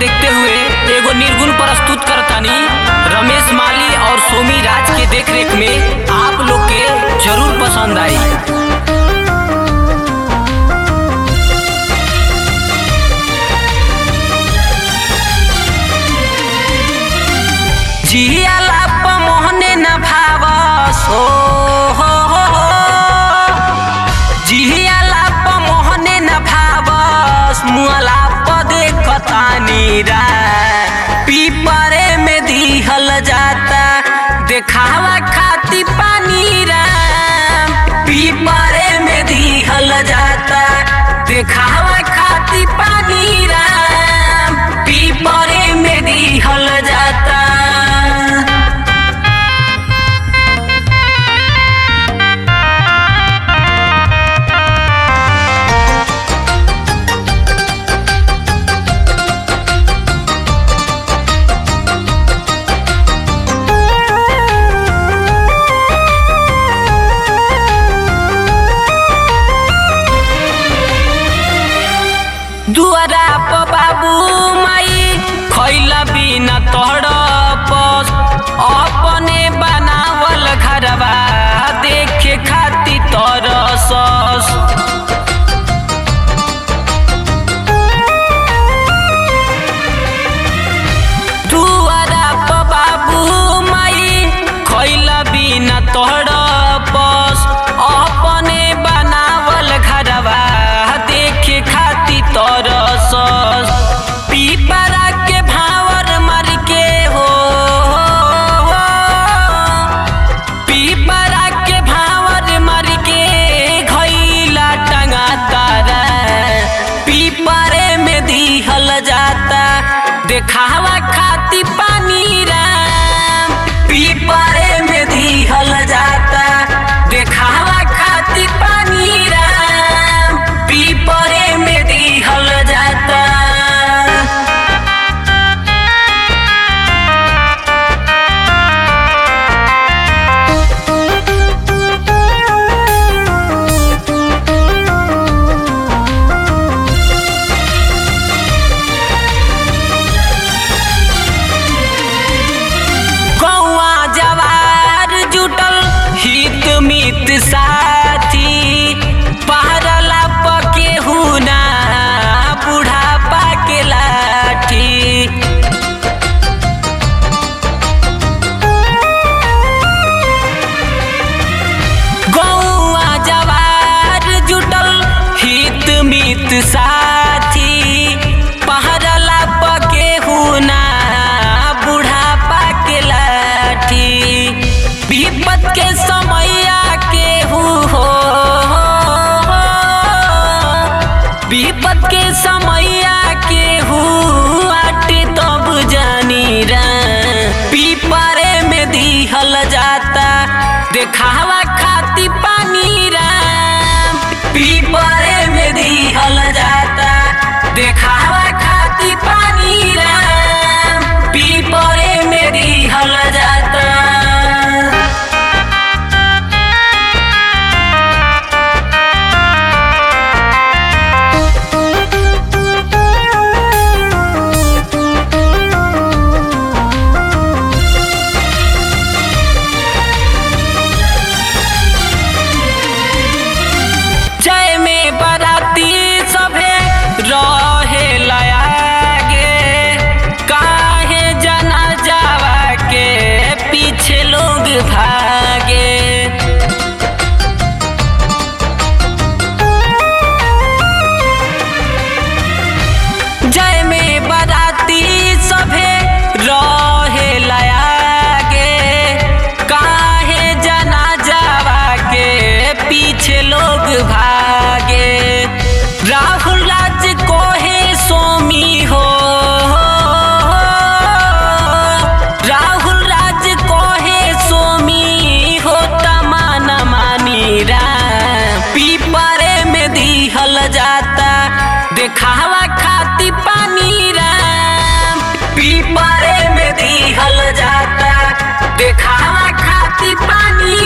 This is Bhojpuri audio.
देखते हुए एगो निर्गुण प्रस्तुत करतानी रमेश माली और सोमी राज के देखरेख में आप लोग के जरूर पसंद आई जियाला प मोहने न भावस हो हो हो हो। जियाला प मोहने न भावस मुअला प देखतानी रा पीपरे में दिहल जाता देखावा खाती पानी रा पीपरे में दिहल जाता देखावा खाती पानी रा पीपरे में दिहल जाता दुआरा प बाबू माई खैला बिना तड़पस अपने बनावल घरवा देखे खाती तरसस दुआरा प बाबू माई खैला बिना तड़पस अपने बनावल घरवा देखे खाती तरसस पीपरा के भावर मर के हो पीपरा के भावर मर के घैला टंगा तारा पीपरे में दिहल जाता देखावा खाती पानी राम पीपरे में दिहल जाता देखावा खाती पानी राम पीपरे में दिहल जाता कौआ जवार जुटल हित मित साथी पहरला पके हुना बुढ़ापा के लाठी गौआ जवार जुटल हित मित साथी पहरला पके हुना बुढ़ापा के लाठी विपत के समैया के हु हो विपत के समैया के हु आटे तब जानी रा पीपरे में दिहल जाता देखावा खाती पानी राम पीपरे में दिहल जाता देखावा खाती पानी राम पीपरे में दिहल जाता जय में बराती सभे रहे लयागे काहे जना जावा के पीछे लोग भागे जय में बराती सभे रहे लयागे काहे जना जावा के पीछे लोग भागे राहुल राज कोहे सोमी हो राहुल राज कोहे सोमी हो तमाना मानी रा पीपरे में दिहल जाता देखावा खाती पानी राम पीपरे में दिहल जाता देखावा खाती पानी